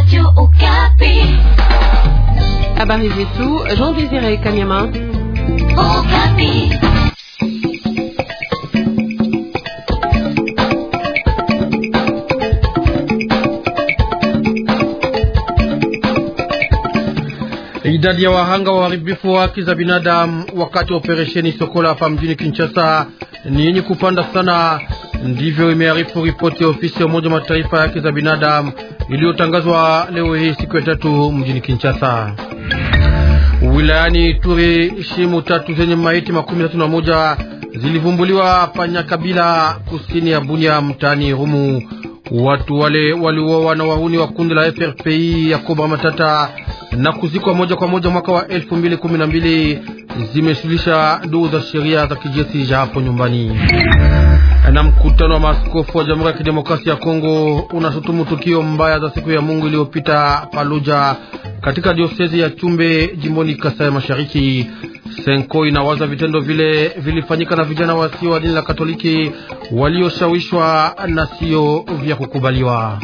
Habari zetu Jean Désiré Kanyama. Idadi ya wahanga wa uharibifu wa haki za binadamu wakati wa operesheni Sokola hapa mjini Kinshasa ni yenye kupanda sana. Ndivyo imearifu ripoti ya ofisi ya Umoja wa Mataifa ya haki za binadamu iliyotangazwa leo hii siku ya tatu mjini Kinshasa. Wilayani Ituri, shimu tatu zenye maiti makumi tatu na moja zilivumbuliwa Panyakabila, kusini ya Bunia, mtaani Rumu. Watu wale waliuawa na wahuni wa kundi la FRPI ya Kobra Matata na kuzikwa moja kwa moja mwaka wa elfu mbili kumi na mbili zimeshulisha ndugu za sheria za kijeshi za hapo nyumbani. Na mkutano wa maaskofu wa Jamhuri ya Kidemokrasia ya Kongo unashutumu tukio mbaya za siku ya Mungu iliyopita Paluja katika diosezi ya Chumbe jimboni Kasai Mashariki. Senko inawaza vitendo vile vilifanyika na vijana wasio wa dini la Katoliki walioshawishwa na sio vya kukubaliwa.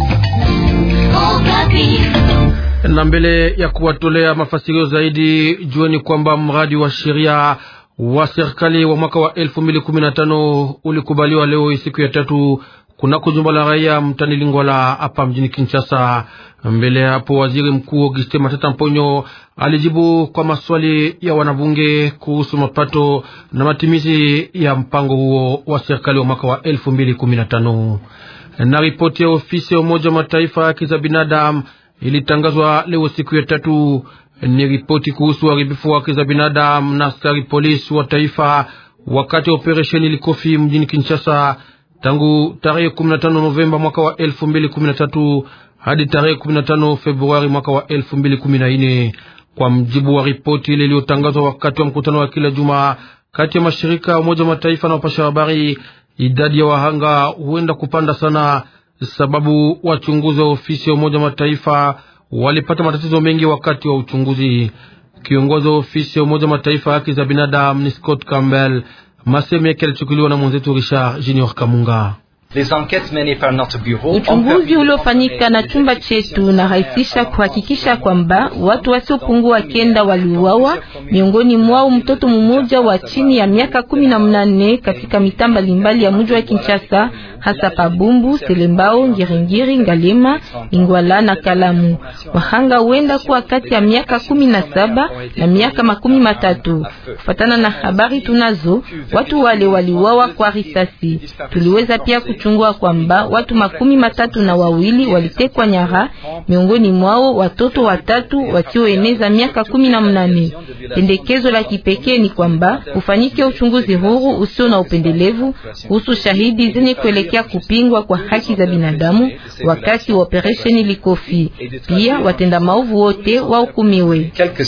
Na mbele ya kuwatolea mafasirio zaidi, jueni kwamba mradi wa sheria wa serikali wa mwaka wa elfu mbili kumi na tano ulikubaliwa leo siku ya tatu kunako jumba la raia mtani Lingwala hapa mjini Kinshasa. Mbele ya hapo, waziri mkuu Auguste Matata Mponyo alijibu kwa maswali ya wanabunge kuhusu mapato na matimizi ya mpango huo wa serikali wa mwaka wa elfu mbili kumi na tano. Na ripoti ya ofisi ya Umoja wa Mataifa ya haki za binadamu ilitangazwa leo siku ya tatu. Ni ripoti kuhusu uharibifu wa haki za binadamu na askari polisi wa taifa wakati wa operesheni Likofi mjini Kinshasa tangu tarehe 15 Novemba mwaka wa 2013 hadi tarehe 15 Februari mwaka wa 2014, kwa mjibu wa ripoti ile iliyotangazwa wakati wa mkutano wa kila juma kati ya mashirika ya Umoja wa Mataifa na wapasha habari. Idadi ya wahanga huenda kupanda sana, sababu wachunguzi wa ofisi ya Umoja wa Mataifa walipata matatizo mengi wakati wa uchunguzi. Kiongozi wa ofisi ya Umoja wa Mataifa ya haki za binadamu ni Scott Campbell. Maseme yake yalichukuliwa na mwenzetu Richard Junior Kamunga. Uchunguzi uliofanyika na chumba chetu unarahisisha kuhakikisha kwamba watu wasiopungua kenda waliuawa, miongoni mwao mtoto mmoja wa chini ya miaka kumi na mnane katika mitaa mbalimbali ya mji wa Kinshasa, hasa Pabumbu, Selembao, Ngiringiri, Ngalema, Ingwala na Kalamu. Wahanga huenda kuwa kati ya miaka kumi na saba na miaka makumi matatu. Kufatana na habari tunazo, watu wale waliuawa kwa risasi. Tuliweza pia chungua kwamba watu makumi matatu na wawili walitekwa nyara, miongoni mwao watoto watatu wasioeneza miaka kumi na mnane. Pendekezo la kipekee ni kwamba ufanyike uchunguzi huru usio na upendelevu kuhusu shahidi zenye kuelekea kupingwa kwa haki za binadamu wakati wa operesheni Likofi. Pia watenda maovu wote wahukumiwe.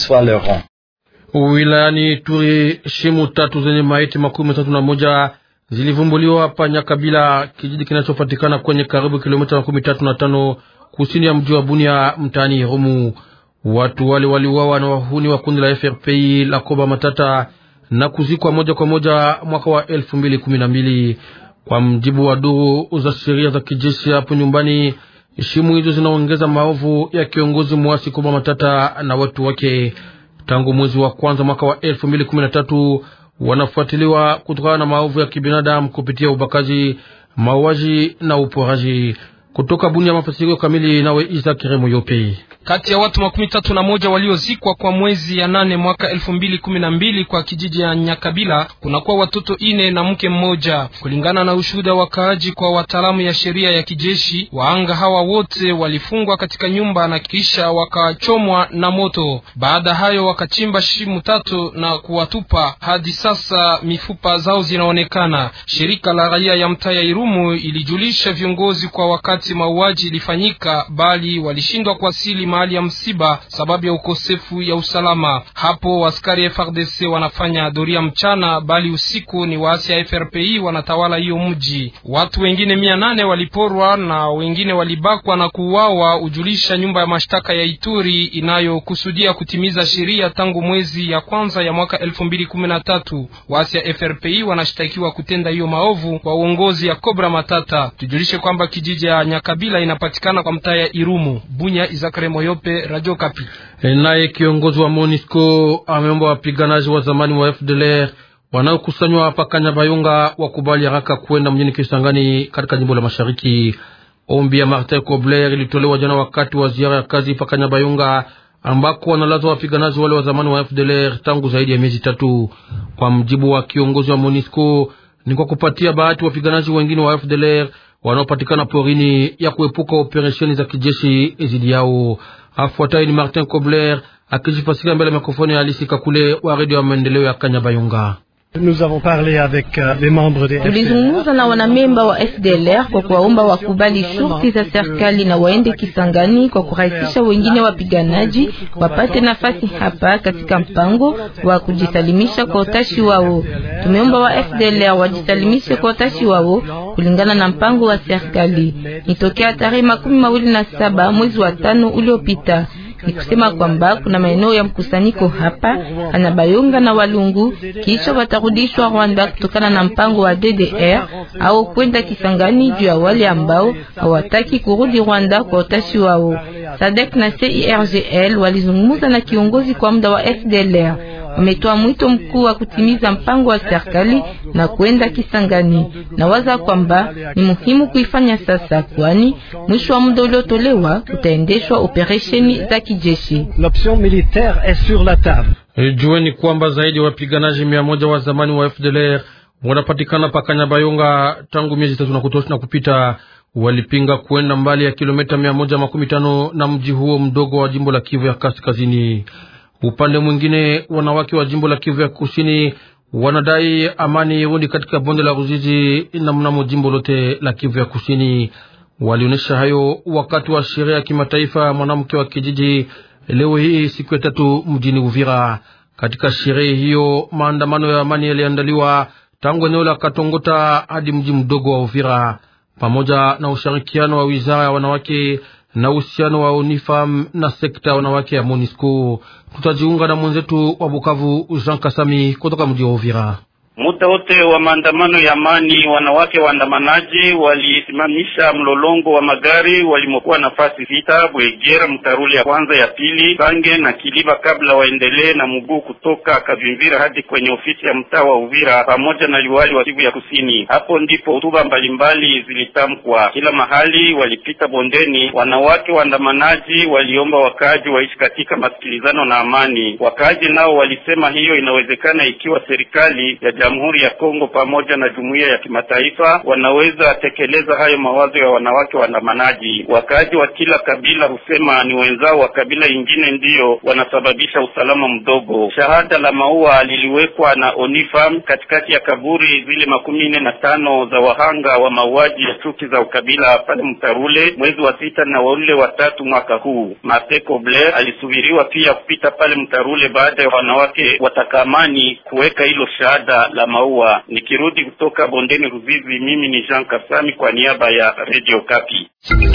Wilayani Turi, shimu tatu zenye maiti makumi matatu na moja zilivumbuliwa hapa Nyakabila, kijiji kinachopatikana kwenye karibu kilomita makumi tatu na tano kusini ya mji wa Bunia, mtaani Rumu. Watu wale waliuawa na wahuni wa kundi la FRPI la Koba Matata na kuzikwa moja kwa moja mwaka wa elfu mbili kumi na mbili kwa mjibu wa duru za sheria za kijeshi hapo nyumbani. Shimu hizo zinaongeza maovu ya kiongozi mwasi Koba Matata na watu wake. Tangu mwezi wa kwanza mwaka wa elfu mbili kumi na tatu wanafuatiliwa kutokana na maovu ya kibinadamu kupitia ubakaji, mauaji na uporaji. Kutoka Bunia, mafasirio kamili nawe Isa Kiremo Yope. Kati ya watu makumi tatu na moja waliozikwa kwa mwezi ya nane mwaka elfu mbili kumi na mbili kwa kijiji ya Nyakabila kunakuwa watoto ine na mke mmoja, kulingana na ushuhuda wa wakaaji kwa wataalamu ya sheria ya kijeshi. Waanga hawa wote walifungwa katika nyumba na kisha wakachomwa na moto. Baada hayo wakachimba shimu tatu na kuwatupa. Hadi sasa mifupa zao zinaonekana. Shirika la raia ya mtaa ya Irumu ilijulisha viongozi kwa wakati mauaji ilifanyika, bali walishindwa kuwasili mahali ya msiba sababu ya ukosefu ya usalama. Hapo askari FRDC wanafanya doria mchana, bali usiku ni waasi ya FRPI wanatawala hiyo mji. Watu wengine mia nane waliporwa na wengine walibakwa na kuuawa, ujulisha nyumba ya mashtaka ya Ituri inayokusudia kutimiza sheria tangu mwezi ya kwanza ya mwaka elfu mbili kumi na tatu. Waasi ya FRPI wanashtakiwa kutenda hiyo maovu kwa uongozi ya Kobra Matata. Tujulishe kwamba kijiji ya Nyakabila inapatikana kwa mtaa ya Irumu. Bunya, Izakare Moyope, Radio Kapi. Naye kiongozi wa MONUSCO ameomba wapiganaji wa zamani wa FDLR wanaokusanywa hapa Kanyabayonga wakubali haraka kwenda mjini Kisangani katika jimbo la Mashariki. Ombi ya Martin Kobler ilitolewa jana wakati wa ziara ya kazi pa Kanyabayonga ambako wanalazwa wapiganaji wale wa zamani wa FDLR tangu zaidi ya miezi tatu. Kwa mjibu wa kiongozi wa MONUSCO, ni kwa kupatia bahati wapiganaji wengine wa FDLR wanaopatikana porini ya kuepuka operesheni za kijeshi dhidi yao. Afuatayo ni Martin Kobler akijifasiria mbele ya mikrofoni ya Alisi Kakule wa redio ya maendeleo ya Kanyabayonga. Tulizungumza na wanamemba wa FDLR kwa kuwaomba wakubali shurti za serikali na waende Kisangani kwa kurahisisha wengine wapiganaji wapate nafasi hapa katika mpango wa kujisalimisha kwa utashi wao. Tumeomba wa FDLR wajisalimishe kwa utashi wao kulingana na mpango wa serikali. Nitokea tarehe makumi mawili na saba mwezi wa tano uliopita ni kusema kwamba kuna maeneo ya mkusanyiko hapa Anabayonga na Walungu, kisha watarudishwa Rwanda kutokana na mpango wa DDR au kwenda Kisangani juu ya wale ambao hawataki kurudi Rwanda kwa utashi wao. Sadek na CIRGL walizungumza na kiongozi kwa muda wa FDLR wametoa mwito mkuu wa kutimiza mpango wa serikali na kwenda Kisangani. Nawaza kwamba ni muhimu kuifanya sasa, kwani mwisho wa muda uliotolewa utaendeshwa operesheni za kijeshi. Jueni kwamba zaidi ya wapiganaji mia moja wa zamani wa FDLR wanapatikana pa Kanyabayonga tangu miezi tatu na kutosha na kupita. Walipinga kuenda mbali ya kilomita mia moja makumi tano na mji huo mdogo wa jimbo la Kivu ya kaskazini. Upande mwingine wanawake wa jimbo la Kivu ya kusini wanadai amani irudi katika bonde la Ruzizi na mnamo jimbo lote la Kivu ya kusini. Walionyesha hayo wakati wa sherehe ya kimataifa mwanamke wa kijiji leo hii siku ya tatu mjini Uvira. Katika sherehe hiyo maandamano ya amani yaliandaliwa tangu eneo la Katongota hadi mji mdogo wa Uvira, pamoja na ushirikiano wa wizara ya wanawake na uhusiano wa Unifam na sekta ya wanawake ya Monisco. Tutajiunga na mwenzetu wa Bukavu Jean Kasami kutoka mji wa Uvira. Muda wote wa maandamano ya amani, wanawake waandamanaji walisimamisha mlolongo wa magari walimokuwa nafasi sita: Bwegera, Mtarule ya kwanza, ya pili, Bange na Kiliba, kabla waendelee na mguu kutoka Kavimvira hadi kwenye ofisi ya mtaa wa Uvira pamoja na liwali wa Kivu ya Kusini. Hapo ndipo hotuba mbalimbali zilitamkwa kila mahali. Walipita bondeni, wanawake waandamanaji waliomba wakaaji waishi katika masikilizano na amani. Wakaaji nao walisema hiyo inawezekana ikiwa serikali ya Jamhuri ya Kongo pamoja na jumuiya ya kimataifa wanaweza tekeleza hayo mawazo ya wanawake waandamanaji. Wakaaji wa kila kabila husema ni wenzao wa kabila ingine ndiyo wanasababisha usalama mdogo. Shahada la maua liliwekwa na Onifam katikati ya kaburi zile makumi nne na tano za wahanga wa mauaji ya chuki za ukabila pale Mtarule mwezi wa sita na waule watatu mwaka huu. Martin Kobler alisubiriwa pia kupita pale Mtarule baada ya wanawake watakamani kuweka hilo shahada la maua. Nikirudi kutoka bondeni Ruzizi, mimi ni Jean Kasami kwa niaba ya Radio Kapi.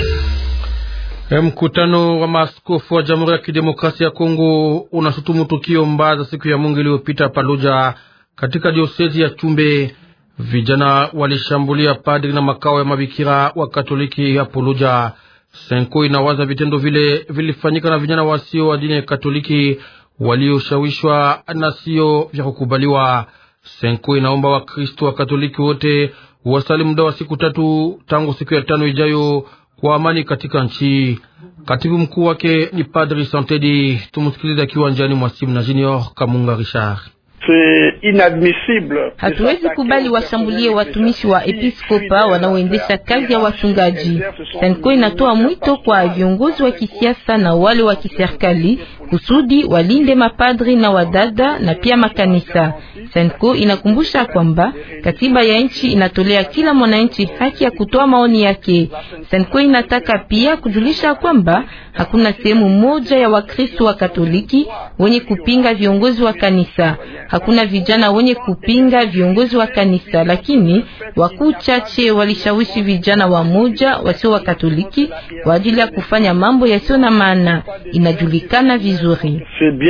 Mkutano wa maaskofu wa Jamhuri ya Kidemokrasia ya Kongo unashutumu tukio mbaya za siku ya Mungu iliyopita Paluja katika diosezi ya Chumbe. Vijana walishambulia padri na makao ya mabikira wa Katoliki ya Puluja. Senko inawaza vitendo vile vilifanyika na vijana wasio wa dini ya Katoliki walioshawishwa na sio vya kukubaliwa. Senko inaomba Wakristo wa Katoliki wote wasali muda wa siku tatu tangu siku ya tano ijayo kwa amani katika nchi. Katibu mkuu wake ni Padri Santedi. Tumsikilize akiwa njiani mwa simu na Junior Kamunga Richard. Hatuwezi kubali washambulie watumishi wa episkopa wanaoendesha kazi ya wachungaji. Senko inatoa mwito kwa viongozi wa kisiasa na wale wa kiserikali kusudi walinde mapadri na wadada na pia makanisa. Senko inakumbusha kwamba katiba ya nchi inatolea kila mwananchi haki ya kutoa maoni yake. Senko inataka pia kujulisha kwamba hakuna sehemu moja ya Wakristo wa Katoliki wenye kupinga viongozi wa kanisa. Hakuna vijana wenye kupinga viongozi wa kanisa, lakini wakuu chache walishawishi vijana wa moja wasio wa Katoliki kwa ajili ya kufanya mambo yasiyo na maana. Inajulikana vizuri.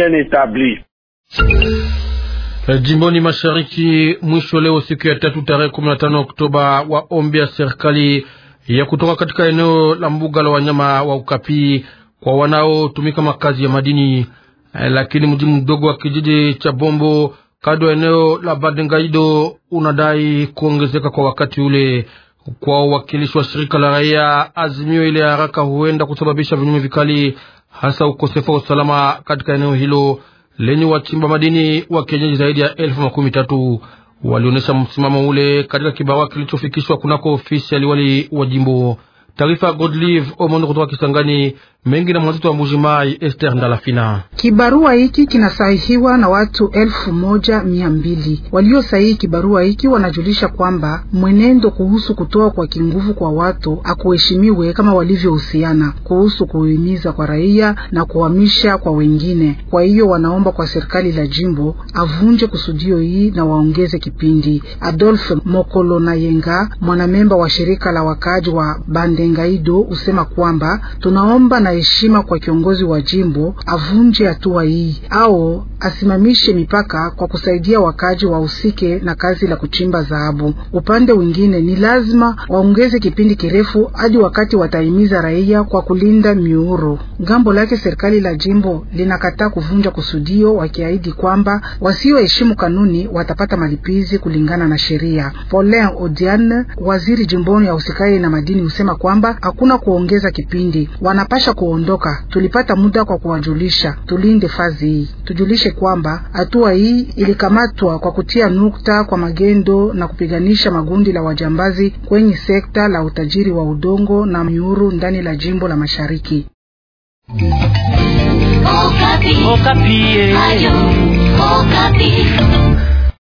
Jimboni mashariki mwisho leo siku ya tatu tarehe 15 Oktoba, wa ombi ya serikali ya kutoka katika eneo la mbuga la wanyama wa Ukapi kwa wanaotumika makazi ya madini, lakini mji mdogo wa kijiji cha Bombo kado ya eneo la Badengaido unadai kuongezeka kwa wakati ule. Kwa uwakilishi wa shirika la raia, azimio ile ya haraka huenda kusababisha vinyume vikali, hasa ukosefu wa usalama katika eneo hilo lenye wachimba madini wa kienyeji zaidi ya elfu makumi tatu walionyesha msimamo ule katika kibarua kilichofikishwa kunako ofisi ya liwali wa jimbo. Taarifa Godlive Omondo kutoka Kisangani mengi na mwanzito wa Mbujimai Esther Ndalafina. Kibarua hiki kinasahihiwa na watu elfu moja mia mbili waliosahihi kibarua hiki wanajulisha kwamba mwenendo kuhusu kutoa kwa kinguvu kwa watu akuheshimiwe kama walivyohusiana kuhusu kuhimiza kwa raia na kuhamisha kwa wengine. Kwa hiyo wanaomba kwa serikali la jimbo avunje kusudio hii na waongeze kipindi. Adolphe Mokolo na Yenga, mwanamemba wa shirika la wakaaji wa Bandengaido, usema kwamba tunaomba na heshima kwa kiongozi wa jimbo avunje hatua hii au asimamishe mipaka kwa kusaidia wakaji wahusike na kazi la kuchimba dhahabu. Upande mwingine, ni lazima waongeze kipindi kirefu hadi wakati watahimiza raia kwa kulinda miuro. Ngambo lake serikali la jimbo linakataa kuvunja kusudio, wakiahidi kwamba wasioheshimu kanuni watapata malipizi kulingana na sheria. Paulin Odiane, waziri jimboni ya usikae na madini, husema kwamba hakuna kuongeza kipindi, wanapasha kuondoka. Tulipata muda kwa kuwajulisha, tulinde fazi hii. Tujulishe kwamba hatua hii ilikamatwa kwa kutia nukta kwa magendo na kupiganisha magundi la wajambazi kwenye sekta la utajiri wa udongo na miuru ndani la jimbo la Mashariki. Okapi. Okapi. Ayo, Okapi.